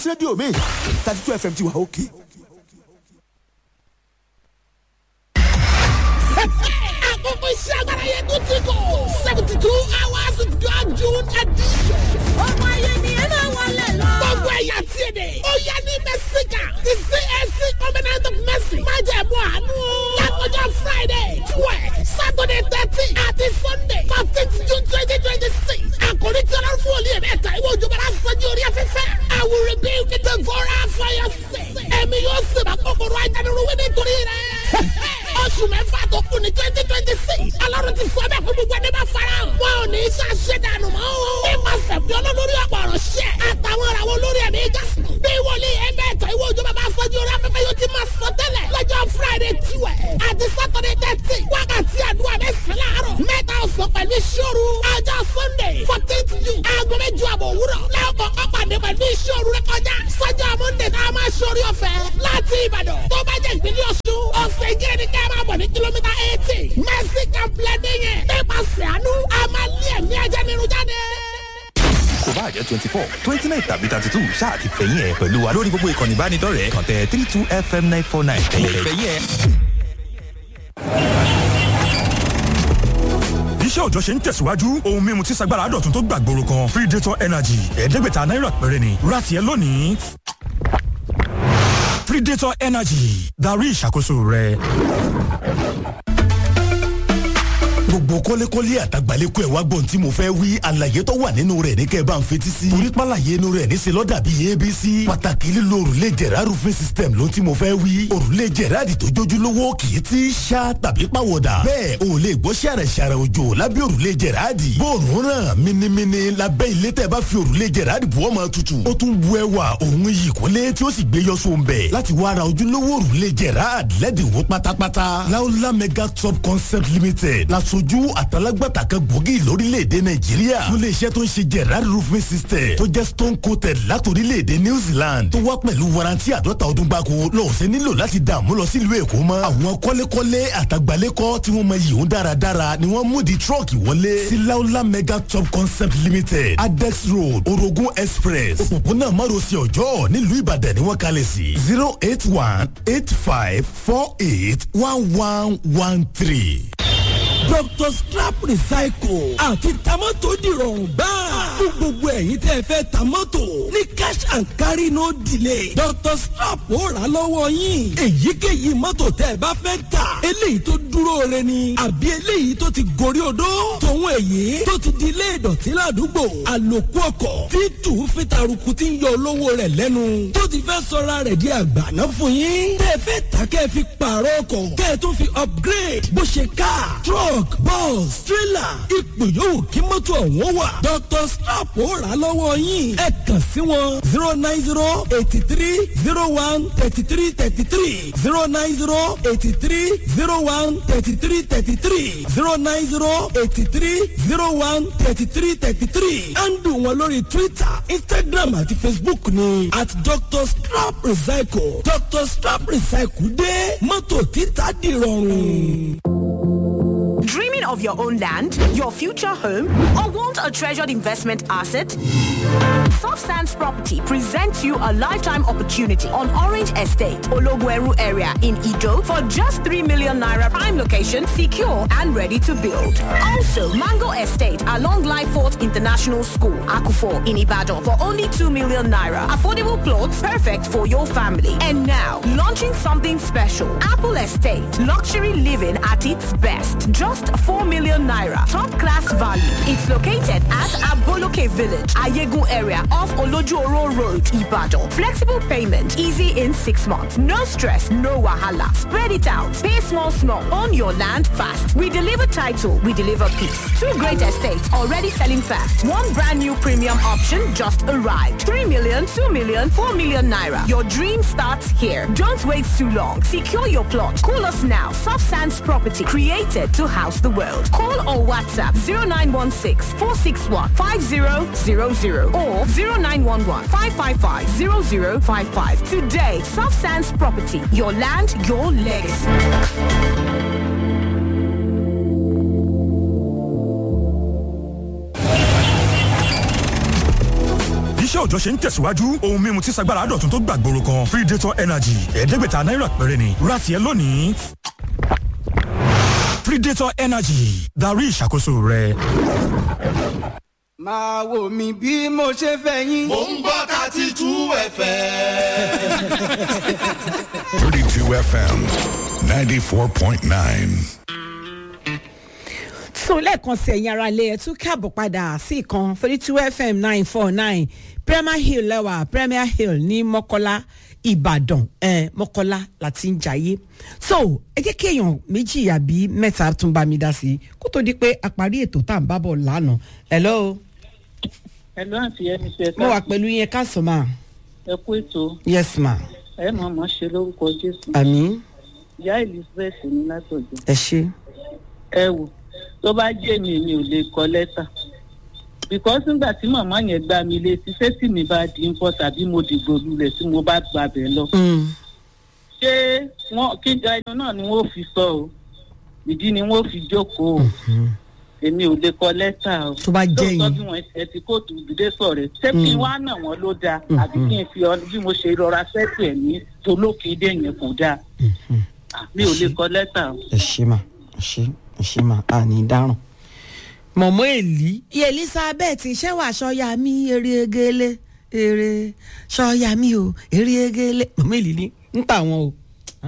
rédíò mi thirty two fm ti wà òkè. àkókò iṣẹ́ agbára yẹn tó ti kọ̀ seventy two hours of God June edition. ọmọ ayé ni ẹ máa wọlé lọ. gbogbo ẹ̀yà tí ì dé. ó yẹ ní mẹ́síkà ti CAC covenant of mercy. má jẹ̀ mú àánú. lákòjọ Friday twelve Saturday thirteen àti Sunday fourteenth June twenty twenty six. àkòrí tí ọlọ́run fún olè mẹ́ta ìwé òjòbára sanji orí afẹ́fẹ́. I will rebuild the devourer for your sake. ẹ̀mí yóò sèbà kòkòrò ajánirúwé nítorí rẹ̀ oṣù mẹ́fà tó kù ní twenty twenty six ọlọ́run ti sọ bẹ́ẹ̀ fún gbogbo ẹni bá fara hàn. wọn ò ní í ṣàṣẹ dànù mọ́ o. nípasẹ̀ fi olólórí ọ̀pọ̀ ọ̀rọ̀ ṣẹ́ àtàwọn ìràwọ̀ olórí ẹ̀mí jásùn. bí wòlíì ẹgbẹ́ ẹ̀tọ́ ìwé òjò bàbá afọ́jú orí afẹ́fẹ́ yóò ti máa sọ tẹ́lẹ̀ lọ́jọ́ friday tiwẹ̀ àti saturday thirty wákàtí àdúrà mẹ́sàn-án láàárọ̀ mẹ́ta ọ̀sán pẹ̀lú ìṣòro ọjọ́ sunday fourteenth june aago mẹ́jọ àbọ̀ òwúrọ̀ lẹ́ọ̀kọ̀ ọ̀pàdé pẹ̀lú ìṣòro rẹ kọjá sọ́jọ́ monday tá a máa ṣorí ọ̀fẹ́ láti ìbàdàn tó bá jẹ́ ìpínlẹ̀ ọ̀ṣun ọ̀sẹ̀ ìjẹ́rẹ́ ní ká máa bọ̀ ní kìlómítà eighty mercy complex yẹn nípasẹ̀ àánú a máa lé ẹ̀mí ajánirun jáde kò bá jẹ́ twenty four twenty nine tàbí thirty two ṣáà ti fẹ̀yìn ẹ̀ pẹ̀lú wa lórí gbogbo ìkànnì ìbánidọ́rẹ̀ẹ́ kàn tẹ three two fm nine four nine ẹ̀yẹ̀ fẹ̀yìn ẹ̀. iṣẹ́ òjọ́ ṣe ń tẹ̀síwájú ohun mímu tí sagbára dọ̀tun tó gbàgbóró kan predator energy ẹ̀ẹ́dẹ́gbẹ̀ta náírà péré ni rati ẹ lónìí predator energy darí ìṣàkóso rẹ gbogbo kọ́lékọ́lé àtàgbàlékọ́ ẹ̀ wá gbọ́n tí mo fẹ́ wí àlàyé tó wà nínú rẹ̀ ní kẹ́ ẹ bá ń fetí sí. torí pàlàyé inú rẹ̀ níṣẹ́ lọ́dà bíi abc. pàtàkì lílo òrùlé jẹ̀rá roofing system ló tí mo fẹ́ wí. òrùlé jẹ̀rá di tó jójúlówó kì í ti ṣá tàbí pàwọ̀dà. bẹ́ẹ̀ o lè gbọ́ ṣàrẹ̀ ṣàrẹ̀ òjò lábẹ́ òrùlé jẹ̀rá di. bóòrùn ràn minimini lábẹ́ ilé tẹ́ bá fi òrùlé jẹ̀rá di bùọ́ máa tutù. ó tún bu ẹwà òun yìí kólé tí ó sì gbé yọ sóun bẹ̀. láti wá ra ojúlówó òrùlé jẹ̀rá lẹ́dínwó pátápátá. láúlá mega top concept limited lasojú àtàlágbàtà kan gbòógì lórílẹ̀‐èdè nàìjíríà fún iléeṣẹ́ tó ń ṣe gerard roofing system tó jẹ́ stone coated látòrílẹ̀‐èdè new zealand tó wá pẹ̀lú warranty àdọ́ta ọdún gbáko lọ́ọ̀sẹ̀ nílò láti dààmú lọ sílùú èkó mọ́ àwọn kọ́lékọ́lé àtàgbálẹ́kọ́ tí wọ́n mọ yìí ń dáradára ni wọ́n mú di truck wọlé sí laola mega top concept limited adex road orogun express òpópónà márosẹ̀ ọjọ́ nílùú ìbàdàn ni wọ́n kalẹ̀ sí zero eight one eight five four eight one one one three dr scrap recycle àti tamọ́tò dìrọ̀rùn gbáà fún gbogbo ẹ̀yin tẹ́ ẹ fẹ́ tamọ́tò ní cash and carry no delay dr scrap ó rà lọ́wọ́ yín èyíkéyìí mọ́tò tẹ́ ẹ bá fẹ́ tà eléyìí tó dúró re ni àbí eléyìí tó ti gorí odó tòun èyí tó ti di ilé ìdọ̀tí ládùúgbò àlòkù ọkọ̀ tí tù fi taruku ti ń yọ olówó rẹ̀ lẹ́nu tó ti fẹ́ sọra rẹ̀ di àgbàná fún yín tẹ́ ẹ fẹ́ tà kẹ́ ẹ fi pààrọ̀ ọkọ̀ kẹ́ ẹ tún fi upgrade bó ṣe car truck truck bus trailer ipò yòówù kí mọ́tò ọ̀hún wà. dr snap ó rà lọ́wọ́ yín ẹ kàn sí wọn zero nine zero eighty three zero one thirty three thirty three zero nine zero eighty three zero one thirty three thirty three zero nine zero eighty three zero one thirty three thirty three handle wọn lórí twitter instagram àti facebook ni at dr snap recycle dr snap recycle dé mọ́tò títà dìrọ̀rùn. Dreaming of your own land, your future home, or want a treasured investment asset? Soft Sands Property presents you a lifetime opportunity on Orange Estate, Ologweru area in Ido for just 3 million naira prime location, secure and ready to build. Also, Mango Estate along Lyford International School, Akufo in Ibadan for only 2 million naira. Affordable plots perfect for your family. And now, launching something special. Apple Estate, luxury living at its best. Just 4 million naira. Top class value. It's located at Aboloke Village, Ayegun area off Olojuoro Road, Ibadan. Flexible payment, easy in six months. No stress, no wahala. Spread it out. Pay small, small. Own your land fast. We deliver title, we deliver peace. Two great estates already selling fast. One brand new premium option just arrived. 3 million, 2 million, 4 million naira. Your dream starts here. Don't wait too long. Secure your plot. Call us now. Soft Sands Property, created to house the world. Call or WhatsApp 0916 461 5000 or 0911 555 0055. Today, Soft Sands Property, your land, your legacy. iṣẹ́ iṣẹ́ òòjọ́ ṣe ń tẹ̀síwájú ohun mímu tí sagbára dọ̀tun tó gbàgbóró kan predator energy ẹ̀ẹ́dẹ́gbẹ̀ta náírà péré ni rati ẹ lónìí predator energy darí ìṣàkóso rẹ. máa wò mí bí mo ṣe fẹ́ yín. mò ń gbọ́ thirty two fm. 32 FM 94.9. so lẹ́ẹ̀kan sí ẹ̀yin ara ilé ẹ̀ tún káàbọ̀ padà sí ìkan thirty two fm nine four nine premier hill lẹ́wà premier hill ní mọ́kọ́lá ìbàdàn ẹ̀ mọ́kọ́lá láti ń jayé so ẹ jẹ́ kí èèyàn méjì àbí mẹ́ta tún bá mi dá sí i kó tó di pé a parí ètò tá à ń bá bọ̀ lánàá hello ẹ̀lú àti ẹni ṣe mo wà pẹ̀lú yẹn káàsán ma ẹ kú ètò yes ma ẹ mọ̀ mọ̀ ṣe lórúkọ jésù àmì ìyá elizabeth ní látọ̀jọ́ ẹ ṣe ẹ wò tó bá jẹ́ mi mi ò lè kọ lẹ́tà because nígbà tí màmá yẹn gbá mi létí ṣé tí mi bá di ń pọ̀ tàbí mo dìgbò lulẹ̀ tí mo bá gbàbẹ̀ lọ ṣé wọn kíjọ ẹnu náà ni wọn ò fi sọ o ìdí ni wọn ò fi jókòó o èmi ò lè kọ lẹ́tà o tó bá jẹ́ lóòótọ́ yín bí wọ́n ṣe ti kóòtù ìdílé sọ̀rọ̀ ṣé kí n wá nà wọ́n ló dáa àbí kí n fi ọ bí mo ṣe rọra sẹ́tù ẹ̀ ní tolókèdè yẹn kò dáa Ah, mi ò lè kọ lẹ́tà o. ẹ ṣe mà ẹ ṣe ẹ ṣe mà á ní dáràn. mọ̀mọ́ èlí. elizabeth ṣẹ́wà sọ́yà mi eré egele eré sọ́yà mi o eré egele mọ̀mọ́ èlí ní ń tà wọ́n o.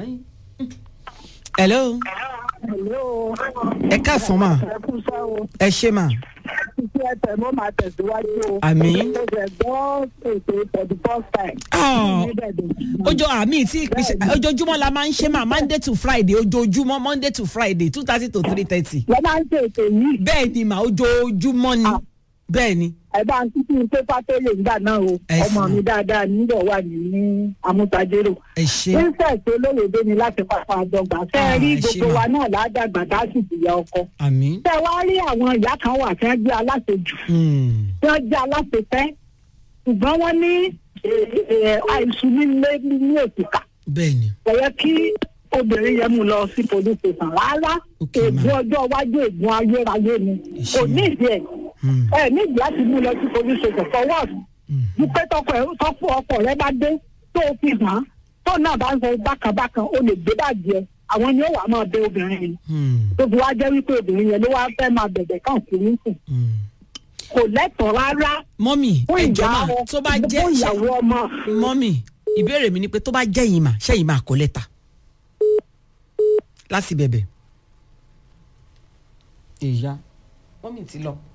hello Hello. ẹ káàsán mà Ẹ kú sáwọ́. ẹ ṣe mà Iṣẹ́ ẹ̀tẹ̀ mo máa tẹ̀síwájú o. Àmín. Mo ṣẹ̀ gbọ́ ètò for the first time. Ah. Ní Ìbàdàn. ojo àmì tí ojoojúmọ́ la máa ń ṣe mà monday to friday ojoojúmọ́ monday to friday two thirty to three thirty. Wọ́n máa ń ṣe ètò yìí. bẹ́ẹ̀ ni mà ojoojúmọ́ ni bẹ́ẹ̀ ni. Ẹ bá ń títí pépà tó lè gbà náà o. Ẹ Ọmọ sì. mi dáadáa níbọ̀ wà ní Amútajérò. ẹ ṣe. Princess olóyèdè ni láti pápá àdọ́gba. Ṣé ẹ rí Ah, ẹ ṣé gbogbo mà. wa náà ládàgbà tá a sì ti ya ọkọ. àmì. Ṣé wá rí àwọn ìyá kan wà tí wọ́n jẹ́ aláṣejù? Tí wọ́n jẹ́ aláṣepẹ́? Ṣùgbọ́n wọ́n ní eh, eh, àìsùn nílé ní ètùkà. bẹ́ẹ̀ ni. kò yẹ kí obìnrin yẹn mú lọ sí police station rárá ègún ọjọ́ iwájú ègún ayérayé ni kò nídìí ẹ̀ ẹ̀ nídìí láti mú lọ sí police station for what dúpẹ́ tọkọ ẹ̀ tọkọ ọkọ rẹ bá dé tó o fi hàn án tó náà bá ń sọ bákanbákan o lè gbé bàjẹ́ àwọn ni ó wàá máa bẹ obìnrin yẹn tó fi wá jẹ́ wípé obìnrin yẹn ló wá fẹ́ máa bẹ̀bẹ̀ kàn kiri ń sùn kò lẹ́tọ̀ọ́ rárá mọ́mì fún ẹjọ́ ìyá mà ọ- tó bá jẹ́ fún ìyàwó ọmọ. mọ́mì ìbéèrè mi ni pé tó bá jẹ́ yìí mà ṣẹ́yìn máa kọ́ lẹ́tà láti bẹ̀bẹ̀. ìyá mọ́mì ti lọ.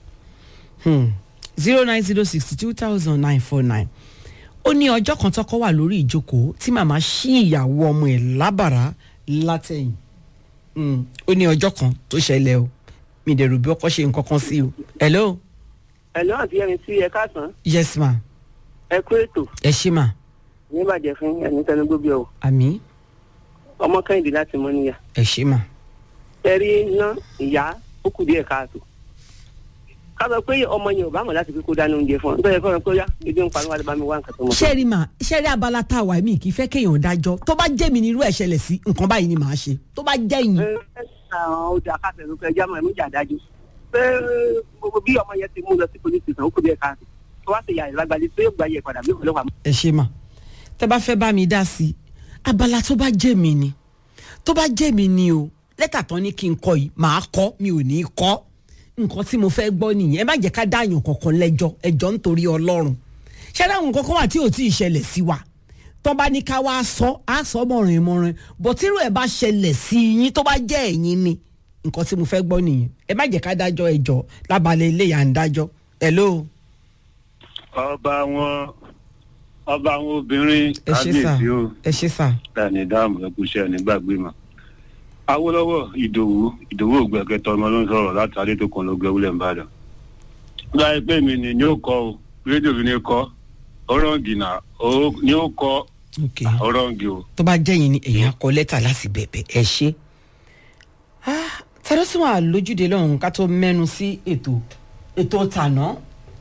zero nine zero sixty two thousand nine four nine ó ní ọjọ́ kan tọ́kọ wà lórí ìjókòó tí màmá ṣí ìyàwó ọmọ ẹ̀ lábàrá látẹ̀yìn Mm, ó ní ọjọ́ kan tó ṣẹlẹ̀ o mi dẹ̀ rò bí ọkọ ṣe nǹkan kan sí o hello ẹ̀lọ́ àti ẹni tí ẹ káàsán yes ma ẹ kú ètò ẹ ṣí ma ní ìbàjẹ́ fún ẹni tẹnugbóbi ọ̀ àmì ọmọ kẹ́hìndé láti mọ níyà ẹ ṣí ma ẹ rí iná ìyá ó kù díẹ̀ káàtó ká sọ pé ọmọ yẹn ò bá mọ̀ láti fi kó dáná oúnjẹ fún ọ nítorí ẹ̀kọ́ rẹ pé ó yá ebi ń parí wá lè bá mi wá nǹkan tó mọ̀. ṣẹ́ẹ̀rì mà ṣẹ́ẹ̀rì abala tá a wà mí kì í fẹ́ kéèyàn dájọ́ tó bá jẹ́ mi ní irú ẹ̀ ṣẹlẹ̀ sí nǹkan báyìí ni màá ṣe tó bá jẹ́ yín. àwọn ọjà káfẹ́ ló fẹ́ jámọ̀ ẹ̀mú ìjàdájú pé gbogbo bí ọmọ yẹn ti mú lọ sí police station ó kù díẹ̀ káàtó tó wá sí ìyá ìlágbálẹ̀ tó yóò gba iye padà bí òun lọ́wọ́ ẹ ṣe mà tẹ bá fẹ́ bá mi dá sí i abala tó bá jẹ́ mi ni tó bá jẹ́ mi ni o lẹ́tà tán ní kí n kọ yìí màá kọ́ mi ò ní í kọ́ nǹkan tí mo fẹ́ gbọ́ nìyẹn ẹ má jẹ́ ká dáàyàn kankan lẹ́jọ́ ẹjọ́ nítorí ọlọ́run ṣé dáhùn kankan wà tí ò tí ì ṣẹlẹ̀ sí wa tó bá ní ká wá sọ á sọ mọ̀rin mọ̀rin bọ̀ tírú ẹ̀ bá ṣẹlẹ̀ sí yín tó bá jẹ́ ẹ̀yin ni nǹkan tí mo fẹ́ gbọ́ nìyẹn ẹ má jẹ́ ká dájọ́ ẹjọ́ lábalẹ̀ ilé yà ń dájọ́ hello ọba wọn ọba àwọn obìnrin ẹ ṣe sà kábíyèsí o ẹ ṣe sà dání dáàmú ẹkúṣẹ nígbàgbé mọ. awolowo ìdòwú ìdòwú ògbẹkẹtọ ọmọ ló ń sọrọ láti adétòkun ló gbẹ wúlẹ̀ nìbàdàn. láì pé mi ni yóò kọ o rédíò mi ni kọ ọrọǹgì náà ni ó kọ ọrọǹgì o. tó bá jẹ́ yín ni èèyàn kọ lẹ́tà láti bẹ̀bẹ̀ ẹ ṣe. tẹ́lẹ̀ sún wà lójúde lọ́hùn ká tó mẹ́nu sí ètò ètò tàná.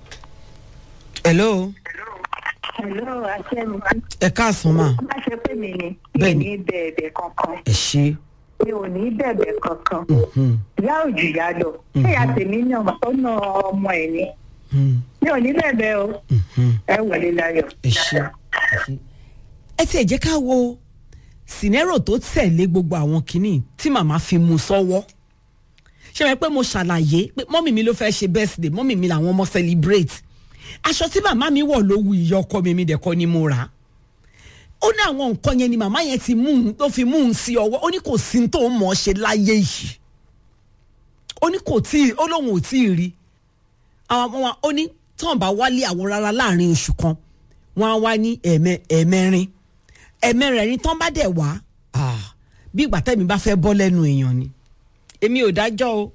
hello Hello, Aṣẹ́mi. ẹ káàsán mà Má ṣe pé mi ni. Mi ò Bẹ́ẹ̀ni. ní bẹ̀ẹ̀bẹ̀ kankan. ẹ ṣe. Mi ò ní bẹ̀ẹ̀bẹ̀ kankan. Ìyá ò jù yá lọ. Ṣé ìyá tèmi ní ọmọ tó ná ọmọ ẹ̀ ni? mi ò ní bẹ̀bẹ̀ o ẹ wọlé láyọ̀. ẹ ṣe ẹ tiẹ̀ jẹ́ ká wo sinero tó tẹ̀lé gbogbo àwọn kinní tí màmá fi mú sọ́wọ́ ṣe wọ́n pé mo ṣàlàyé pé mọ́mì mi ló fẹ́ ṣe birthday mọ́mì mi làwọn ọmọ celebrate aṣọ tí màmá mi wọ̀ ló wu ìyá ọkọ mi mi dẹ̀ kọ́ ni mo rà á ó ní àwọn nǹkan yẹn ni màmá yẹn ti mú un tó fi mú un sí ọwọ́ ó ní kò sí tó ń mọ̀ ọ́ ṣe láyé yìí ó ní kò tí ó lóun ò tí ì rí àwọn ọmọ wa ó ní tán bá wálé àwọn rárá láàrin oṣù kan wọn á wá ní ẹ̀mẹ ẹ̀mẹrin ẹ̀mẹrin tán bá dẹ̀ wá ah, bí ìgbà tẹ́mi bá fẹ́ bọ́ lẹ́nu èèyàn ni èmi ò dájọ́ o.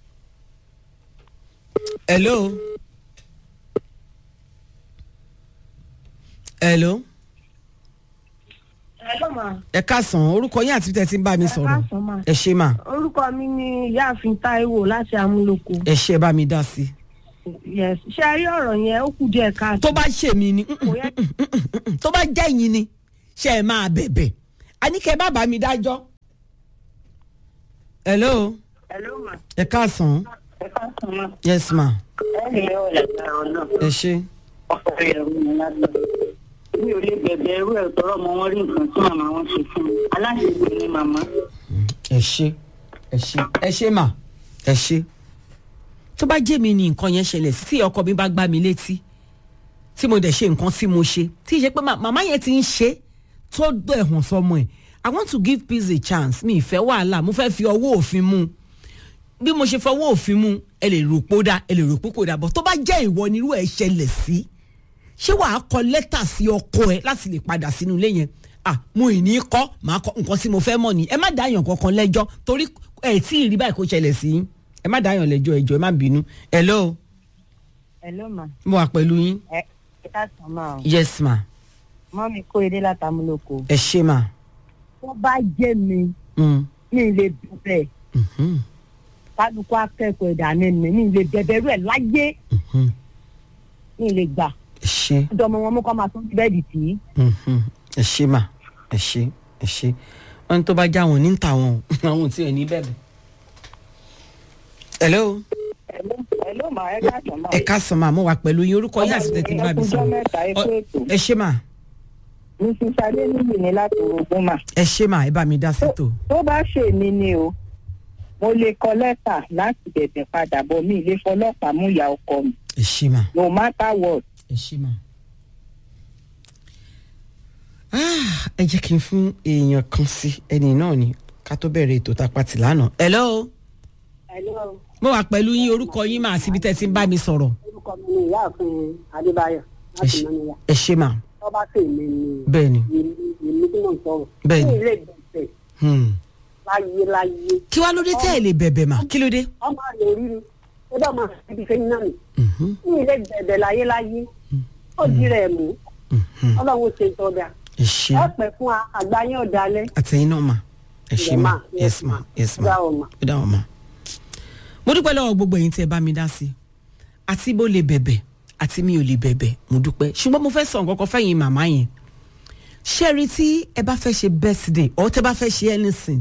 hello. hello. Hello ma. ẹ káàsán orúkọ yín àti tẹ̀sí ń bá mi sọ̀rọ̀ káàsán ma. ẹ ṣe mà Orúkọ mi ni Ìyáàfin Táíwò láti Amúlòkó. ẹ ṣe bá mi dá sí i. Yes. Ṣé a rí ọ̀rọ̀ yẹn ó kù díẹ̀ káàtó? tó bá ṣe mí ni tó bá jẹ́ yín ni ṣe é máa bẹ̀bẹ̀ àníkẹ́ bá bá mi dájọ́. hello Hello ma. ẹ káàsán ẹ káàsán ma. yes ma ẹ lè yọ ọ̀làgbára ọ̀nà. ẹ ṣe. ọkọ rẹ̀ rú mi lágbà. mi ò lè bẹ̀bẹ̀ ẹrú ẹ̀ tọrọ ọmọ wọn rí nǹkan tí màmá wọn ṣe fún mi. aláṣẹgbè ni màmá. ẹ ṣe ẹ ṣe ẹ ṣe mà ẹ ṣe tó bá jẹ́ mi ni nǹkan yẹn ṣẹlẹ̀ sí tí ọkọ mi bá gbá mi létí tí mo dẹ̀ ṣe nǹkan tí mo ṣe tí ì ṣe pé mà- màmá yẹn ti ń ṣe tó dọ̀ ẹ̀hàn sọmọ ẹ̀ i want to give peace a chance mi ìfẹ́ wàhálà mo fẹ́ fi ọwọ́ òfin mú un bí mo ṣe fọwọ́ òfin mú ẹ lè rò pé ó dá ẹ lè rò pé kò dá bọ́ tó bá jẹ́ ìwọ nírú ẹ̀ ṣẹlẹ̀ sí ṣé wàá kọ lẹ́tà sí ọkọ ẹ láti lè padà sínú ilé yẹn ah mo ì ní kọ́ màá kọ́ nǹkan tí mo fẹ́ mọ̀ ni ẹ má dáyàn kankan lẹ́jọ́ torí ẹ tí ì rí báyìí kó ṣẹlẹ̀ sí yín ẹ má dáyàn lẹ́jọ́ ẹjọ́ ẹ má bínú hello Hello ma. mo wà pẹ̀lú yín Ẹ ẹ káàsán ma o. yes ma Mọ́ mi kó edé láti Amúlòkó. ẹ ṣe ma Tó bá jẹ́ mi, Mm, mi ì lè bẹ̀bẹ̀. mhm, Kálukú akẹ́kọ̀ọ́ ìdáná mi, mi ì lè bẹ̀bẹ̀ rú ẹ̀ láyé. mhm, Mi ì lè gbà. ẹ ṣe Ìjọba wọn mú kọ́ máa tún bẹ́ẹ̀dì tì í. mhm, ẹ ṣe ma ẹ ṣe ẹ ṣe wọn ní tó bá já wọn ní ta wọn o àwọn ò tí ì ní bẹ̀bẹ̀ hello Hello ma ẹ káàsán ma. ẹ káàsán ma mo wà pẹ̀lú yín orúkọ yín àti tẹ̀tí bá mi Ọjọ́ sọ̀rọ̀ mẹ́ta ẹ kú ètò. ẹ ṣe ma Mrs. Adéníyì ni láti orogún mà. ẹ ṣe ma ẹ bá mi dá sí tò. tó bá ṣe mí ni o mo lè kọ lẹ́tà láti bẹ̀bẹ̀ padà bọ̀ mí ilé fọlọ́pàá mú ìyá ọkọ mi ẹ ṣe ma no matter what. ẹ ṣe ma. Ah, ẹ jẹ́ kí n fún èèyàn kan sí ẹni náà ni ká tó bẹ̀rẹ̀ ètò tá a pa tì lánàá. hello Hello, mo wà pẹ̀lú yín orúkọ yín mà síbi tẹ́ ẹ ti ń bá mi sọ̀rọ̀. orúkọ mi ni ìyáàfin Adébáyọ̀ láti Mọ́níyà. ẹ ṣe mà Tọ́ba sì mi ni bẹ́ẹ̀ ni. èmi tí mò ń sọ̀rọ̀. Bẹ́ẹ̀ ni. Ní ilé ìgbọ̀nsẹ̀ Hmm. láyé láyé. kí wàá ló dé tẹ́ ẹ lè bẹ̀bẹ̀ mà kí ló dé. Ọmọ rẹ̀ rí ni. Ó bá máa fi ibi fẹ́yìn náà nì. Ní ilé ìbẹ̀bẹ̀ láyé láyé. Ó di rẹ̀ mú. Ọlọ́run ṣe ìtọ́jà. ẹ ṣe Ẹ pẹ̀ fún wa, àgbà yẹn ọ̀dàlẹ̀. àtẹ̀yìn náà mà ẹ ṣe mà yes ma yes ma ó dá wọn mà. mo dúpẹ́ lọ́wọ́ gbogbo ẹ̀yin tí ẹ bá mi dá sí i àti bó lè bẹ̀bẹ̀ àti mi ò lè bẹ̀bẹ̀ mo dúpẹ́ ṣùgbọ́n mo fẹ́ sọ nǹkan kan fẹ́yìn màmá yẹn ṣẹ́ẹ̀rí tí ẹ bá fẹ́ ṣe birthday or tẹ́ bá fẹ́ ṣe anything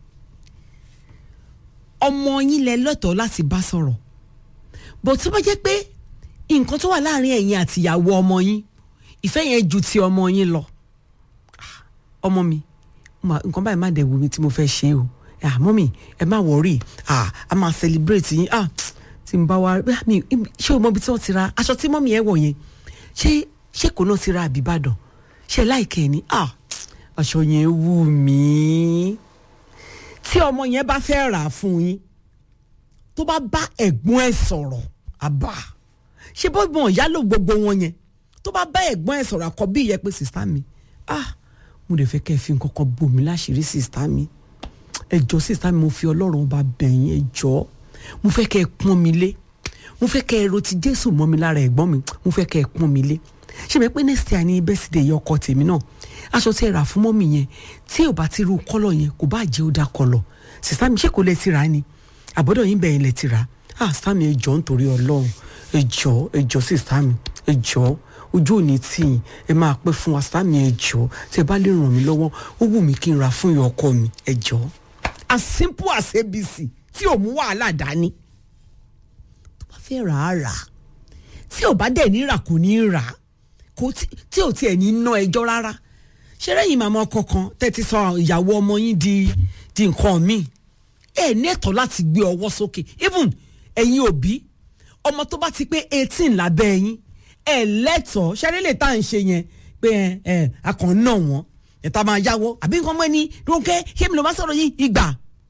ọmọ yín lẹ lọ́tọ̀ọ́ láti bá sọ̀rọ̀ bó tó bá jẹ́ pé nǹkan tó wà láàrin ẹ̀yin àtìyàwó ọmọ yín ìfẹ́ yẹn ju ti ọmọ yín lọ ọmọ mi ma- nǹkan báyìí má dẹ̀ wù mí tí mo fẹ́ ṣe o ah mọ́mì ẹ má wọ̀rí ah a máa celebrate yín ah tí n bá wa ah, mi ṣé o mọ ibi tí wọ́n ti ra aṣọ tí mọ́mì ẹ wọ̀ yẹn ṣé ṣé kò náà ti ra àbíbàdàn ṣé láìkẹ́ ni ah aṣọ yẹn wù mí tí ọmọ yẹn bá fẹ́ rà á fún yín tó bá bá ẹ̀gbọ́n ẹ̀ sọ̀rọ̀ àbá ṣé bọ́gbọ̀n ìyá ló gbogbo wọn yẹn tó bá bá ẹ̀gbọ́n ẹ̀ sọ̀rọ̀ àkọ́bí yẹn pé sista mi ah mo lè fẹ́ kẹ́ ẹ fi nǹkan kan bò mí láṣìírí sista mi ẹ jọ sista mi mo fi ọlọ́run ọba bẹ̀yìn ẹ jọ mo fẹ́ kẹ́ ẹ pọ́n mi lé mo fẹ́ kẹ́ ẹ ro ti jésù mọ́ mi lára ẹ̀gbọ́n mi mo fẹ́ kẹ́ ẹ pọ́n mi lé ṣé mi pé next year ní bẹ́sídẹ̀ yẹ ọkọ tèmi náà aṣọ tí ẹ rà fún mọ́mì yẹn tí ò bá ti ru kọ́lọ̀ yẹn kò bá jẹ́ ó dá kọ́lọ̀ sista mi ṣé kò lè ti rà á ni àbọ̀dọ̀ yín bẹ̀yìn lè ti rà á ah sista mi ẹ jọ nítorí ọlọ́run ẹ jọ ẹ jọ sista mi ẹ jọ ojú òní tì yín ẹ máa pẹ́ fún wa sista mi ẹ jọ tí ẹ bá lè ràn mí lọ́wọ́ ó wù mí kí n ra fún ìyá ọkọ mi ẹ jọ as simple as abc tí ò mú wàhálà dání tó bá fẹ́ rà á rà á tí ò bá dẹ̀ ní rà kò ní rà kò tí ò tiẹ̀ ní ná ẹjọ́ rárá ṣé lẹ́yìn màmá ọkọ kan tẹ́tí sọ ìyàwó ọmọ yín di di nǹkan míì ẹ ní ẹ̀tọ́ láti gbé ọwọ́ sókè even ẹ̀yin òbí ọmọ tó bá ti pé eighteen lábẹ́ ẹ̀yin ẹ lẹ́tọ̀ọ́ ṣẹ́rí lè tá à ń ṣe yẹn pé ẹ ẹ akàn náà wọ́n ẹ̀ta máa yáwọ́ àbí nǹkan mọ́ ẹni ronke ṣé mi ló máa sọ̀rọ̀ yín ìgbà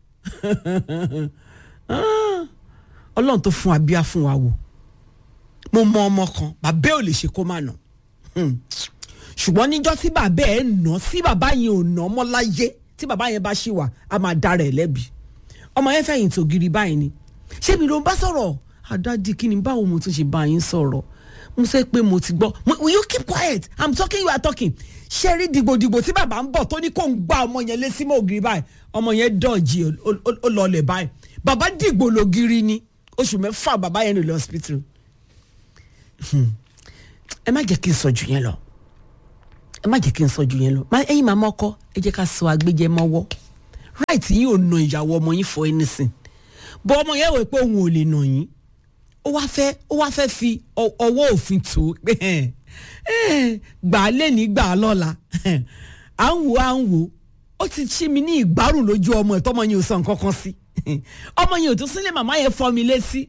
ọlọ́run tó fún abíyá fún wa wò mo mọ ọmọ kan bàbá ò lè ṣe kó má nà ṣùgbọ́n níjọ́ tí bàbá ẹ̀ nà sí bàbá yẹn ò nà ọmọ láyé tí bàbá yẹn bá ṣì wà á máa dára ẹ̀ lẹ́bi ọmọ yẹn fẹ̀yìn tó giri báyìí ni ṣé mi ló ń bá sọ̀rọ̀ àdádi kí ni báwo mo tún ṣe bá yín sọ̀rọ̀ mo sẹ́ pé mo ti gbọ́ will you keep quiet i'm talking you are talking ṣé rí dìgbòdìgbò tí bàbá ń bọ̀ tó ní kó ń gbá ọmọ yẹn lé símọ́ ògiri báyìí ọmọ yẹn dọ̀jì ó lọlẹ̀ báyìí bàbá dìgbò lògiri ni oṣù mẹ́fà bàbá yẹn lò lọ hospital ẹ má jẹ́ kí n sọ jù yẹn lọ ẹ má jẹ́ kí n sọ jù yẹn lọ ẹ̀yin màmá ọkọ ẹ jẹ́ ká sọ agbẹ́jẹ́ mọ́wọ́ right yín ò na ìyàwó ọmọ yín for anything bọ́ ọmọ yẹn wò pé òun ò lè nà yín ó wá fẹ́ ó wá fẹ́ fi ọwọ́ òfin tó pé gbà á lé ní gbà á lọ́la à ń wò à ń wò ó ti ṣí mi ní ìgbárùn lójú ọmọ ẹ̀ tọ́mọ yẹn ò sọ nǹkan kan sí ọmọ yẹn ò tún sílẹ̀ màmá yẹn fọ́ mi létí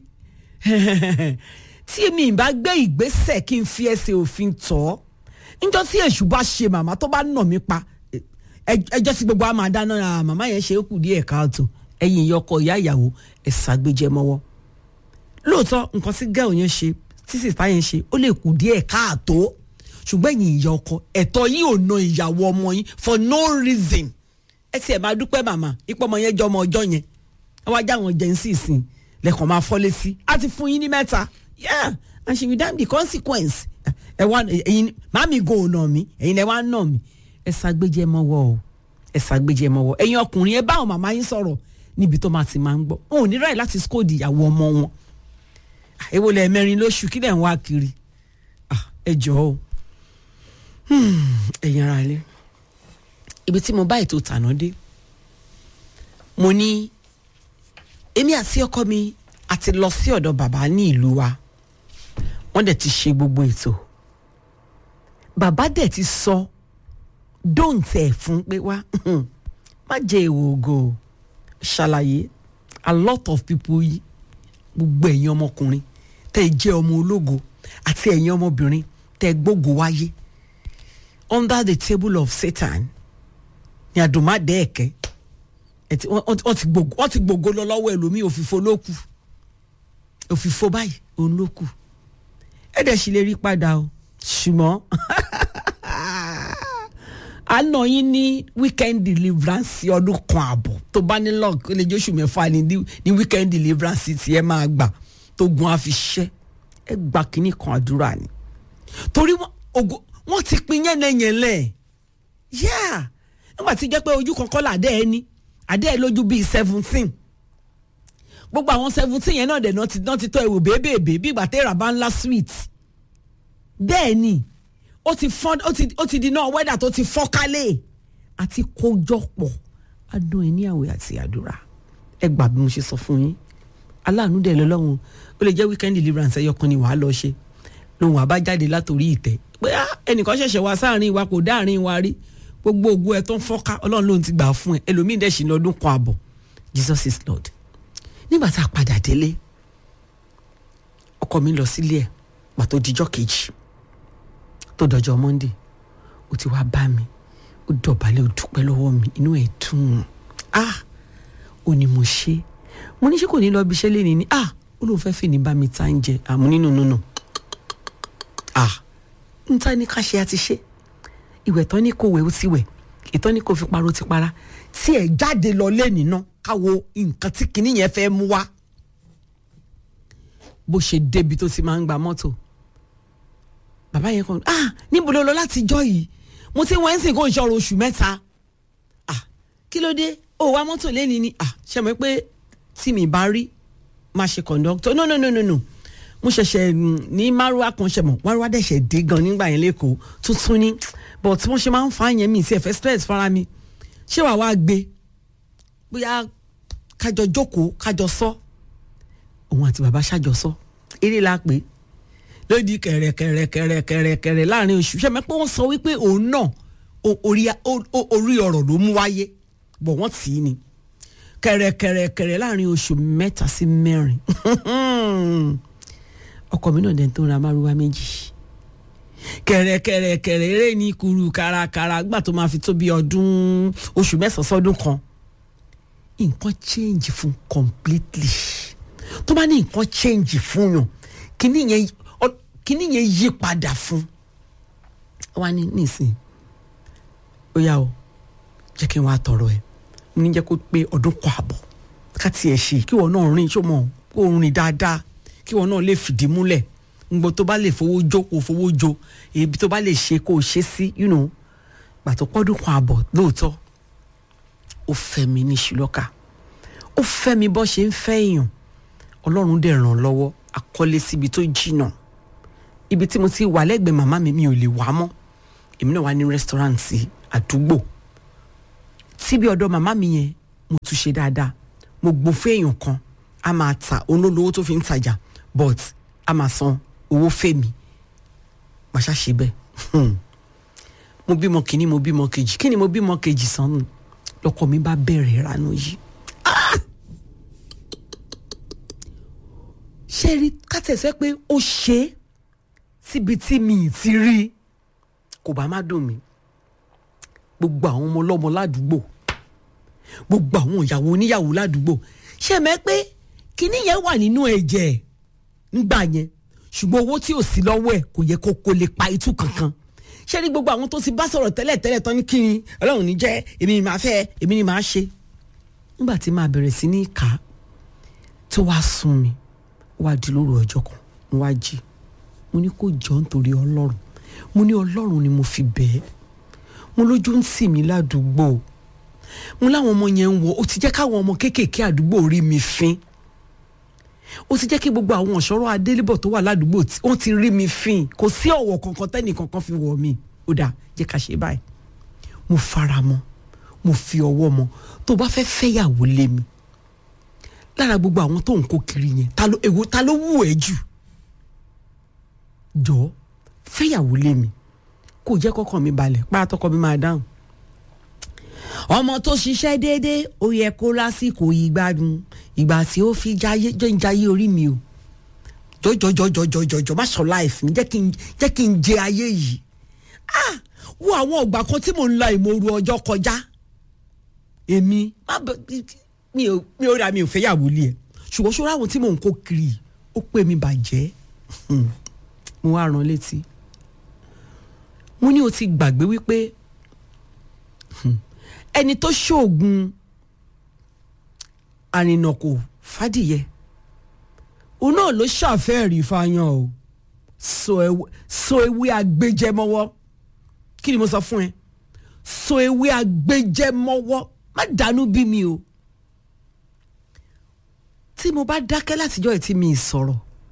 tí mi ì bá gbé ìgbésẹ̀ kí n fi ẹsẹ̀ òfin tọ́ níjọ́ tí èṣù bá ṣe màmá tó bá nà mí pa ẹjọ́ tí gbogbo a máa dáná màmá yẹn ṣe é kù díẹ̀ káàtó ẹ̀yìn ìyọkọ ìyá ìyàwó ẹ̀ ṣàgbéjẹ mọ́wọ́ lóòótọ́ nǹkan tí gẹ́ọ̀ yẹn ṣe tí sìta yẹn ṣe ó lè kù díẹ̀ káàtó ṣùgbọ́n ẹ̀yìn ìyá ọkọ ẹ̀tọ́ yìí ò na ìyàwó ọmọ yín for no reason ẹ tiẹ̀ máa dúpẹ́ màmá ipò ọmọ yẹn jọ ọmọ ọjọ́ yẹn ẹ wá já àwọn jẹ́ ń sì sìn lẹ́kàn máa fọ́lé sí á ti fún yín ní mẹ́ta yeah and she will damn the consequence ẹ wá ẹ̀yin màmí go ọ̀nà mi ẹ̀yin lẹ wá nà mí ẹ ṣàgbéjẹ mọ́wọ́ o ẹ ṣàgbéjẹ mọ́wọ́ ẹ̀yin ọkùnrin ẹ bá àwọn màmá yín sọ̀rọ̀ níbi tó máa ti máa ń gbọ́ wọn ò ní ráì láti scold ìyàwó ọmọ wọn èwo lẹ mẹ́rin lóṣù kí lẹ ń wá kiri ẹ jọ̀ọ́ o ẹ̀yin ara ilé ibi tí mo bá ètò tàná dé mo ní èmi àti ọkọ mi àti lọ sí ọ̀dọ̀ bàbá ní ìlú wa wọ́n dẹ̀ ti ṣe gbogbo ètò bàbá dẹ̀ ti sọ dóǹtẹ̀ fún pé wá má jẹ́ èèwọ̀ ògo ṣàlàyé a lot of people yìí gbogbo ẹ̀yin ọmọkùnrin tẹ́ ẹ jẹ́ ọmọ ológo àti ẹ̀yin ọmọbìnrin tẹ́ ẹ gbógo wáyé under the table of Satan ní àdùnmáàdé ẹ̀kẹ́ wọ́n ti gbogbo lọ lọ́wọ́ ẹlòmíì òfìfo ló kù òfìfo báyìí òun ló kù ẹ dẹ̀ sì lè rí padà o ṣùgbọ́n àná yín ní weekend deliverance ọdún kan àbọ̀ tó bá ní lọ́ọ̀kì ó lè jóṣù mẹ́fà ní ní weekend deliverance tí ẹ máa gbà tó gun àfiṣẹ́ ẹ gbà kínní kan àdúrà ni torí wọ́n ti pin yẹ́nẹ́yẹ́nlẹ́ yá nígbà tí jẹ́ pé ojú kankan làdẹ́ ẹ ní àdẹ́ ẹ lójú bíi seventeen gbogbo àwọn seventeen yẹn náà dẹ̀ náà ti náà ti tọ́ ẹ̀wò bèbèbè bí ìgbà tẹ́ra bá ńlá sweet bẹ́ẹ̀ ni ó ti fọ́n ó ti ó ti di náà wẹ́dà tó ti fọ́ kálẹ̀ àti kójọpọ̀ adùn ẹ̀ ní àwẹ̀ àti àdúrà ẹ gbà bí mo ṣe sọ fún yín aláàánú dẹ̀ lọ́lọ́run ó lè jẹ́ weekend deliverance ẹyọ kan ni wàá lọ ṣe lòun àbájáde látòrí ìtẹ́ pé ẹnìkan ṣẹ̀ṣẹ̀ wá sáàrin wa kò dáàrin wa rí gbogbo ògùn ẹ tó ń fọ́ká ọlọ́run ló ń ti gbà fún ẹ ẹlòmíín dẹ̀ sì ní ọdún kan àbọ̀ Jesus is Lord nígbà tá a padà délé ọkọ mi lọ sílé ẹ pàtó dijọ́ kejì tó dọjọ́ Monday ó ti wá bá mi ó dọ̀bálẹ̀ ó dúpẹ́ lọ́wọ́ mi inú ẹ̀ dùn ah ó ní mo ṣe mo ní ṣé kò ní lọ bí iṣẹ́ lé ní ní ah ó lóun fẹ́ fìní bá mi ta ń jẹ àmú nínú nínú ah n ta ní ká ṣe àti ṣe ìwẹ̀ tán ní kò wẹ̀ ó ti wẹ̀ ìtọ́ ní kò fi parọ́ ti para tí ẹ̀ jáde lọ lẹ́nìí náà káwo nǹkan tí kinní yẹn fẹ́ mú wá bó ṣe débi tó ti máa ń gba mọ́tò bàbá yẹn kàn ah níbo ló lọ láti jọ yìí mo ti wọ́n ń sìn kó ń ṣọ̀rọ̀ oṣù mẹ́ta ah kí ló dé ó wá mọ́tò lẹ́nìí ni ah ṣe mọ̀ pé tí mi bá rí máa ṣe kọ̀ǹdọ́tọ̀ no no no no no mo ṣẹ̀ṣẹ̀ ní márùwá kan ṣe mọ̀ márùwá dẹ̀ ṣẹ̀ dé gan nígbà yẹn lẹ́kọ̀ọ́ tuntun ni but wọ́n ṣe máa ń fa yẹn mi sí ẹ̀fẹ́ stress fara mi ṣé wàá wá gbé bóyá kájọ jókòó kájọ sọ òun àti bàbá ṣàjọ sọ eré la pè lódì kẹ̀rẹ̀kẹ̀rẹ̀kẹ̀rẹ̀kẹ̀rẹ̀ láàrin oṣù ṣe mẹ́pẹ́ wọ́n sọ wípé òun náà o- orí o- o- orí ọ̀rọ̀ ló mú wáyé bọ̀ wọ́n tì í ni kẹ̀rẹ̀kẹ̀rẹ̀kẹ̀rẹ̀ láàrin oṣù mẹ́ta sí mẹ́rin ọkọ mi náà dẹ̀ tó ra márúwá méjì kẹ̀rẹ̀kẹ̀rẹ̀kẹ̀rẹ̀ eré ní kuru kárakára gbà tó máa fi tó bí ọdún oṣù mẹ́sàn-án sọ́dún kan nǹkan change fún completely tó bá ní nǹkan change fún yàn kíní yẹn ọ- kíní yẹn yí padà fún wa ní nísìn ó yá o jẹ́ kí n wá tọrọ ẹ̀ mo ní jẹ́ kó pé ọdún kọ àbọ̀ ká tiẹ̀ ṣe kí wọn náà rìn ṣó mọ̀ kó rìn dáadáa kí wọn náà lè fìdí múlẹ̀ ngbọ tó bá lè fowó jó kó fowó jó èyí tó bá lè ṣe kó o ṣe sí you know gbàtọ́ pọ́dún kan àbọ̀ lóòótọ́ ó fẹ́ mi ní ṣùlọ́kà ó fẹ́ mi bọ́ ṣe ń fẹ́ èèyàn ọlọ́run dẹ̀ ràn lọ́wọ́ akọ́lé síbi tó jìnnà ibi tí mo ti wà lẹ́gbẹ̀ẹ́ màmá mi mi ò lè wá mọ́ èmi náà wà ní rẹ́sítọ́ráǹtì àdúgbò síbi ọ̀dọ̀ màmá mi yẹn mo tún ṣe dáadáa mo gbó fún èèyàn kan a máa ta olólówó tó fi ń tajà but a máa san owó fèmí màá ṣàṣe bẹ́ẹ̀ Hmm. mo bímọ kìíní mo bímọ kejì kí ni mo bímọ kejì sanu lọkọ mi bá bẹ̀rẹ̀ ìranú yìí Ah! ṣé rí kátẹ̀sẹ́ pé ó ṣe é síbi tí mi ì ti rí i kò bá má dùn mí gbogbo àwọn ọmọ ọlọ́mọ ládùúgbò gbogbo àwọn ìyàwó oníyàwó ládùúgbò ṣe mẹ́ pé kinní yẹn wà nínú ẹ̀jẹ̀ ńgbà yẹn ṣùgbọ́n owó tí ò sí lọ́wọ́ ẹ̀ kò yẹ kó kó lè pa itú kankan ṣé ní gbogbo àwọn tó ti bá sọ̀rọ̀ tẹ́lẹ̀ tẹ́lẹ̀ tán ní kí ni ọlọ́run ní jẹ́ èmi ni màá fẹ́ èmi ni màá ṣe nígbà tí màá bẹ̀rẹ̀ sí ní kà á tó wàá sún mi ó wàá di lóru ọjọ́ kan mo wá jí mo ní kó jọ nítorí ọlọ́run mo ní ọlọ́run ni mo fi bẹ́ẹ̀ mo lójú ń tì mí ládùúgbò mo láwọn ọmọ yẹn ń wọ ó ti jẹ́ káwọn ọmọ kéékèèké àdúgbò rí mi fín ó ti jẹ́ kí gbogbo àwọn ọ̀ṣọ́rọ̀ adélébọ̀ tó wà ládùúgbò tí wọ́n ti rí mi fín kò sí ọ̀wọ̀ kankan tẹ́nì kankan fi wọ̀ mí ó dà jẹ́ ká ṣe báyìí mo fara mọ́ mo fi ọwọ́ mọ́ tó bá fẹ́ fẹ́yàwó lé mi lára gbogbo àwọn tó ń kó kiri yẹn ta ló èwo ta ló wù ẹ́ jù jọ fẹ́yàwó lé mi kò jẹ́ kọ́kàn mi balẹ̀ pàtọ́kọ mi máa dáhùn ọmọ tó ṣiṣẹ́ déédéé ó yẹ kó lásìkò yìí gbádùn ìgbà tí ó fi jayé jẹ́ ń jayé orí mi o jọjọjọjọjọjọjọ má sọ láìfì mi jẹ́ kí n jẹ́ kí n jẹ ayé yìí ah wo àwọn ọgbà kan tí mò ń la ìmòru ọjọ́ kọjá èmi má bẹ mi ò mi ò ra mi ò fẹ́ yàwó lé ẹ ṣùgbọ́n ṣọ́ra àwọn tí mò ń kó kiri ó pè mí bàjẹ́ Hmm. mo wá rán létí mo ní o ti gbàgbé wípé hmm, ẹni tó ṣoògùn àrìnàkò fàdìyẹ òun náà ló ṣàfẹ́ẹ̀rí fáyán o so ewé- so ewé agbẹjẹmọwọ́ kí ni mo sọ fún ẹ so ewé agbẹjẹmọwọ́ má dànù bí mi o tí mo bá dákẹ́ látijọ́ ẹ̀ tí mi ì sọ̀rọ̀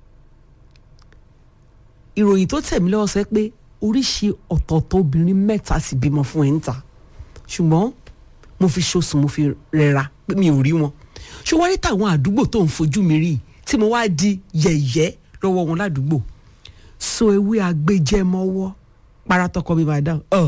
ìròyìn tó tẹ̀ mí lọ́wọ́ sọ pé oríṣi ọ̀tọ̀ọ̀tọ̀ obìnrin mẹ́ta sì bímọ fún ẹ̀ ń ta ṣùgbọ́n mo fi ṣoṣù mo fi rẹra pé mi ò rí wọn ṣùgbọ́n ní tàwọn àdúgbò tó ń fojú mi rí tí mo wá di yẹ̀yẹ́ lọ́wọ́ wọn ládùúgbò so ewé agbẹjẹmọ́wọ́ paratọkọ mi máa dáhùn ọ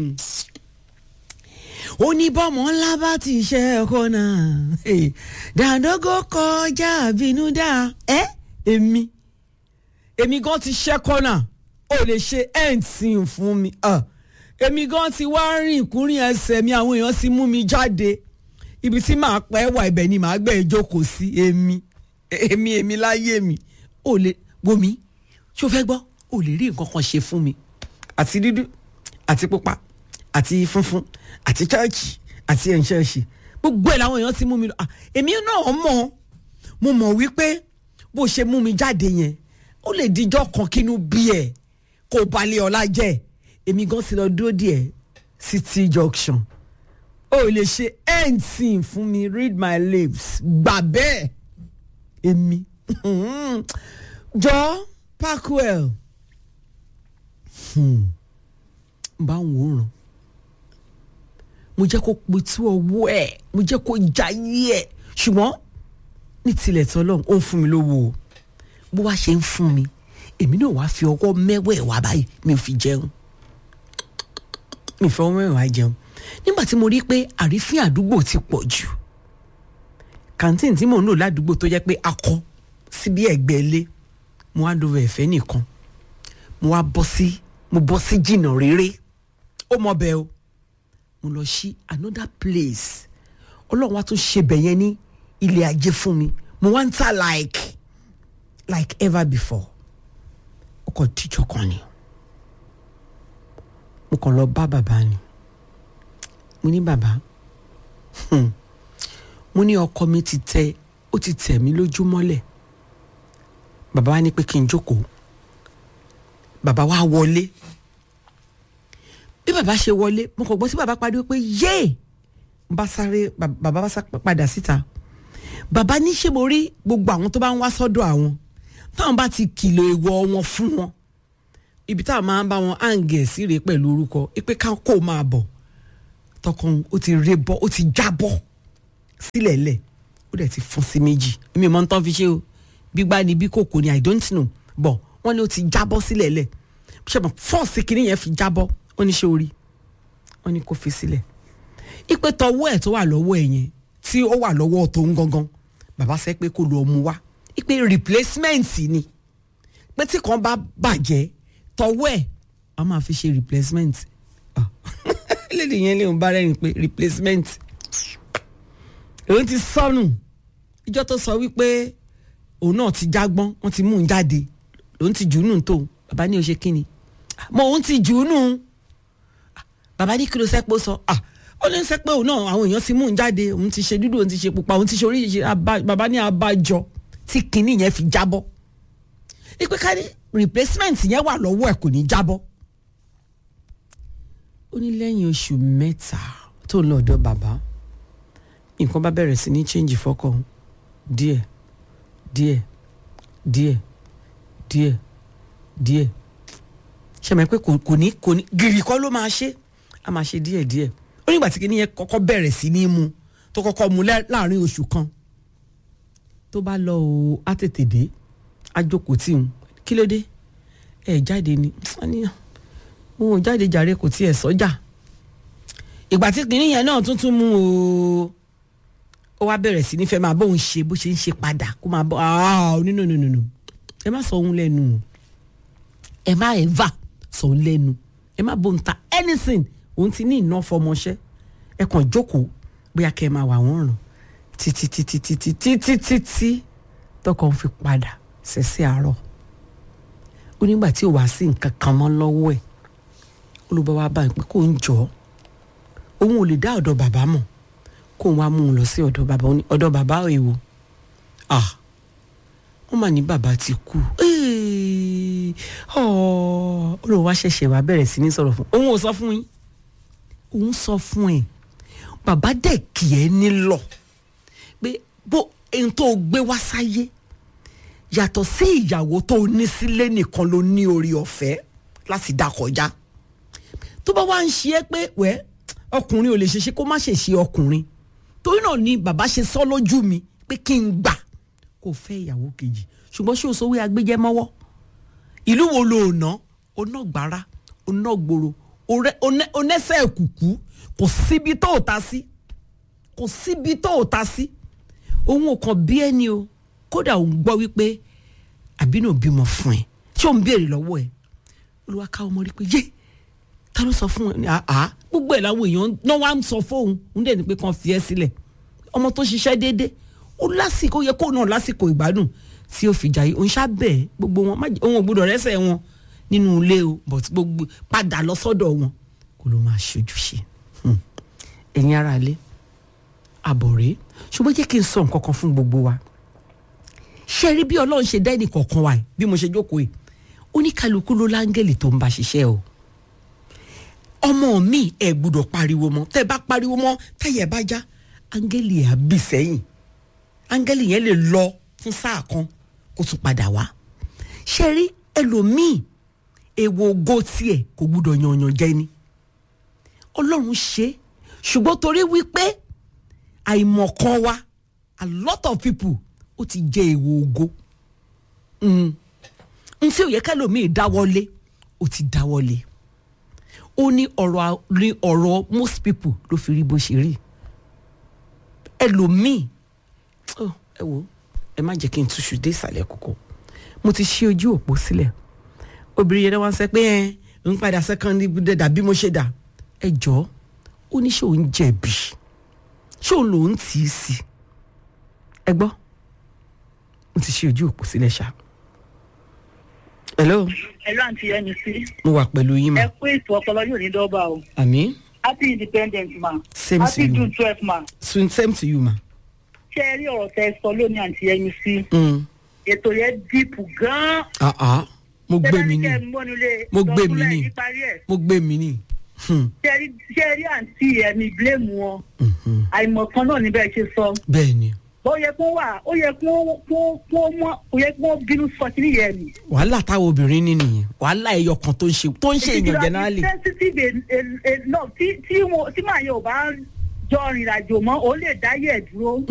oníbọ̀mọ̀ ńlá bá ti ṣe ẹ̀kọ́ náà eh, dàdógó kọjá àbínúdá ẹ èmi èmi gan ti ṣẹ́ kọ́nà ó lè ṣe ẹ̀ǹtìn fún mi ah, èmi gan ti wá rìn kúrin ẹsẹ̀ mi àwọn èèyàn ti mú mi jáde ibi tí màá pẹ́ wà ibẹ̀ ni màá gbẹ̀ jókòó sí èmi èmi èmi láyé mi ó lè wo mi ṣó fẹ́ gbọ́ ó lè rí nǹkan kan ṣe fún mi àti dúdú àti pupa àti funfun àti chọ́ọ̀chì àti ẹ̀ǹṣẹ̀ṣì gbogbo ẹ̀ làwọn èèyàn ti mú mi lọ Ah, èmi náà mọ̀ mo mọ̀ wípé bó ṣe mú mi jáde yẹn ó lè dijọ́ kan kínú bí ẹ̀ kó balẹ̀ ọ̀la jẹ́ èmi gan ti lọ dúró díẹ̀ city junction ó lè ṣe anything fún mi read my lips gbà bẹ́ẹ̀ èmi jọ parkwell hmm. bá ń wòran mo jẹ́ kó pitú ọwọ́ ẹ̀ mo jẹ́ kó jayé ẹ̀ ṣùgbọ́n ní tilẹ̀ tọ́lọ́run ó ń fún mi lówó o bó wá ṣe ń fún mi èmi náà wá fi ọwọ́ mẹ́wẹ̀ẹ̀wá báyìí mi ò fi jẹun mi ò fi ọwọ́ mẹ́wẹ̀ẹ̀wá jẹun nígbà tí mo rí pé àrífín àdúgbò ti pọ̀ jù kàńtìn tí mò ń lò ládùúgbò tó jẹ́ pé akọ síbi ẹ̀gbẹ́ ilé mo wá lóore ẹ̀fẹ́ nìkan mo wá bọ́ sí mo bọ́ sí jìnnà réré ó mọ bẹ́ẹ̀ o mo lọ sí another place ọlọ́run wá tún ṣe bẹ̀ yẹn ní ilé ajé fún mi mo wá ń ta like like ever before ó kàn tíjọ kan ni mo kàn lọ bá bàbá ni mo ní bàbá hmm, mo ní ọkọ mi ti tẹ ó ti tẹ̀ mí lójú mọ́lẹ̀ bàbá wa ní pé kí n jókòó bàbá wa wọlé bí bàbá ṣe wọlé mo kàn gbọ́ sí bàbá pariwo pé yéè bá sáré bàbá bá sá padà síta bàbá ní ṣé mo rí gbogbo àwọn tó bá ń wá sọ́dọ̀ àwọn táwọn bá ti kìlọ̀ èèwọ̀ wọn fún wọn ibi táwọn máa ń bá wọn áǹgẹ̀ sí rèé pẹ̀lú orúkọ ipe ká kó máa bọ̀ tọkàn ó ti ré bọ́ ó ti jábọ́ sílẹ̀ lẹ̀ ó dẹ̀ ti fún sí méjì èmi ò mọ tán fi ṣe o gbígbá ni bí kòkó ni i don't know bọ̀ wọ́n ní ó ti jábọ́ sílẹ̀ lẹ̀ ṣe mọ̀ fọ́ọ̀sì kìíní yẹn fi jábọ́ wọ́n ní ṣe orí wọ́n ní kó fi sílẹ̀ ipe tọwọ́ ẹ̀ tó wà lọ́wọ́ ẹ̀ yẹn tí ó wà lọ́wọ́ tó ń gangan bàbá sẹ́ pé kó lọ mú wá ipe replacement ni pé tí kan bá bàjẹ́ tọwọ́ ẹ̀ a máa fi ṣe replacement lédè yẹn léun bá rẹ́rìn pé replacement òun ti sọnù ìjọ tó sọ wípé òun náà ti jágbọ́n wọ́n ti mú un jáde òun ti jù ú nù tó bàbá ní o ṣe kíni mo òun ti jù ú nù bàbá ní kí ló sẹ́pọ̀ sọ ó ní sẹ́pọ̀ òun náà àwọn èèyàn ti mú un jáde òun ti ṣe dúdú òun ti ṣe pupa òun ti ṣe oríṣiríṣi bàbá ní abájọ tí kinní yẹn fi jábọ́ ipe ká ní replacement yẹn wà lọ́wọ́ ẹ̀ kò ní jábọ́ ó ní lẹ́yìn oṣù mẹ́ta tó ń lọ ọ̀dọ̀ bàbá nǹkan bá bẹ̀rẹ̀ sí ní change fọ́kàn díẹ̀ díẹ̀ díẹ̀ díẹ̀ díẹ̀ ṣe mọ̀ pé kò ní kò ní gìrì kọ́ ló máa ṣe a máa ṣe díẹ̀ díẹ̀ ó nígbà tí kìíní yẹn kọ́kọ́ bẹ̀rẹ̀ sí ní mu tó kọ́kọ́ mu láàrin oṣù kan tó bá lọ o á tètè dé á jókòó tì ń kí ló dé ẹ jáde ni òun ò jáde jàre kò tiẹ̀ sọ́jà ìgbà tí kìíní yẹn náà tuntun mú o ó wá bẹ̀rẹ̀ sí ní fẹ́ máa bóun ṣe bó ṣe ń ṣe padà kó máa bọ́ ọ́ nínú nínú nínú ẹ má sọ òun lẹ́nu ẹ má ẹ̀fà sọ òun lẹ́nu ẹ má bóun ta anything òun ti ní iná fọmọṣẹ́ ẹ kàn jókòó bóyá kẹ́ ẹ máa wà wọ́n rùn títí títí títí títí títí tọkàn fi padà ṣẹ̀ṣẹ̀ àárọ̀ ó nígbà tí ò wá sí nǹkan kan mọ́ lọ́wọ́ ẹ̀ olùbọ̀ wa bá ń pẹ́ kó ń jọ òun ò lè dá ọ̀dọ̀ bàbá mọ̀ kó wá mú un lọ sí ọ̀dọ̀ bàbá ọ̀dọ̀ bàbá èwo ah wọ́n mà ní bàbá ti kú olùwà wa ṣẹ̀ṣẹ̀ wá bẹ̀rẹ̀ sí ní sọ̀rọ̀ fún òun ò sọ fún yín òun sọ fún ẹ̀ bàbá dẹ̀ kì ẹ́ nílọ pé bó ẹni tó gbé wá sáyé yàtọ̀ sí ìyàwó tó ní sílé nìkan ló ní orí ọ̀fẹ́ láti dá kọjá tó bá wá ń ṣe é pé wẹ́ ọkùnrin ò lè ṣe ṣe kó má ṣe ṣe ọkùnrin torí náà ni bàbá ṣe sọ lójú mi pé kí n gbà kó fẹ́ ìyàwó kejì ṣùgbọ́n ṣé o sọ wí agbẹ́jẹ́ mọ́wọ́ ìlú wo lo ná oná gbára oná gbòòrò onẹ́sẹ̀ kùkú kò síbi tó ò ta sí kò síbi tó ò ta sí òun ò kàn bí ẹni o kódà òun gbọ́ wípé àbínú bímọ fún ẹ ṣé òun béèrè lọ́wọ́ ẹ olúwa ká ọmọ rí pé yé ta ló sọ fún ẹ àá gbogbo ẹ̀ làwọn èèyàn náà wá ń sọ fóun ń dẹ̀ ní pé kàn fi ẹ́ sílẹ̀ ọmọ tó ṣiṣẹ́ déédéé ó lásìkò ó yẹ kó náà lásìkò ìgbádùn tí ó fi jàyè òun ṣá bẹ́ẹ̀ gbogbo wọn òun ò gbọdọ̀ rẹ́sẹ̀ wọn nínú ilé o but gbogbo padà lọ sọ́dọ̀ wọn kó ló máa ṣojú ṣe ẹ̀yin ara ilé àbọ̀ rèé ṣùgbọ́n jẹ́ kí n sọ nǹkan kan fún gbogbo wa ṣe rí bí ọlọ́run ṣe dá ẹnì kọ̀ọ̀kan wa bí mo ṣe jókòó yìí oníkálukú ló láńgẹ̀lì tó ń bá ṣiṣẹ́ o ọmọ mi ẹ gbúdọ̀ pariwo mọ́ tẹ́ bá pariwo mọ́ táyẹ̀ bá já áńgẹ́lì ẹ̀ á bì sẹ́yìn áńgẹ́lì yẹn lè lọ fún sáà kan kó tún padà wá ṣe rí ẹlòmíì èwo ògo tiẹ̀ kò gbúdọ̀ yanyan jẹ ni ọlọ́run ṣe ṣùgbọ́n torí wípé àìmọ̀kan wa a lot of people ó ti jẹ èwo ògo n tí ò yẹ kẹlòmíì dáwọ́lé ó ti dáwọ́lé ó ní ọ̀rọ̀ ní ọ̀rọ̀ most people ló fi rí bó ṣe rí ẹlòmíì oh, ẹ wo ẹ má jẹ́ kí n túṣu dé ìsàlẹ̀ kókó mo ti ṣí ojú òpó sílẹ̀ obìnrin yẹn wọ́n sọ pé ẹ ń padà sẹ́kọ́ndì dà bí mo ṣe dà ẹ jọ ó ní ṣé òun jẹ̀bi ṣé òun lòún tì í sí ẹ gbọ́ mo ti ṣí ojú òpó sílẹ̀ ṣá. hello Hello àǹtí ẹni sí. mo wà pẹ̀lú yín ẹ mà kú ètò ọpọlọ yóò ní dọ́gba o. àmì happy independence ma. Same to happy you. june twelve ma. soon same to you ma. ṣé ẹ rí ọ̀rọ̀ tẹ sọ lónìí àǹtí ẹni sí. Mm. ètò yẹn díìpù gan-an. Ah, ah. mo gbé mi ní Ṣé ẹ ní kẹ́ ẹ mọ́nulé mo gbé mi lọ́kúnlẹ̀ ní níparí ẹ̀? mo gbé mi ní. Hmm. ṣé ẹ rí- ṣé ẹ rí àǹtí ẹ̀mí bíléèmù wọn. àìmọ̀kan náà níbẹ̀ ṣe sọ. bẹ́ẹ̀ ni ó yẹ kó wà ó yẹ kó kó kó mọ ó yẹ kó bínú sọ kí nìyẹn ni. wàhálà táwọn obìnrin ní nìyẹn wàhálà ẹyọ kan tó ń ṣe tó ń ṣe èèyàn generally. sensitive enough tí tí wọn tí màá yẹ ò bá jọ rìnrìn àjò mọ́ ó lè dáyẹ̀ dúró.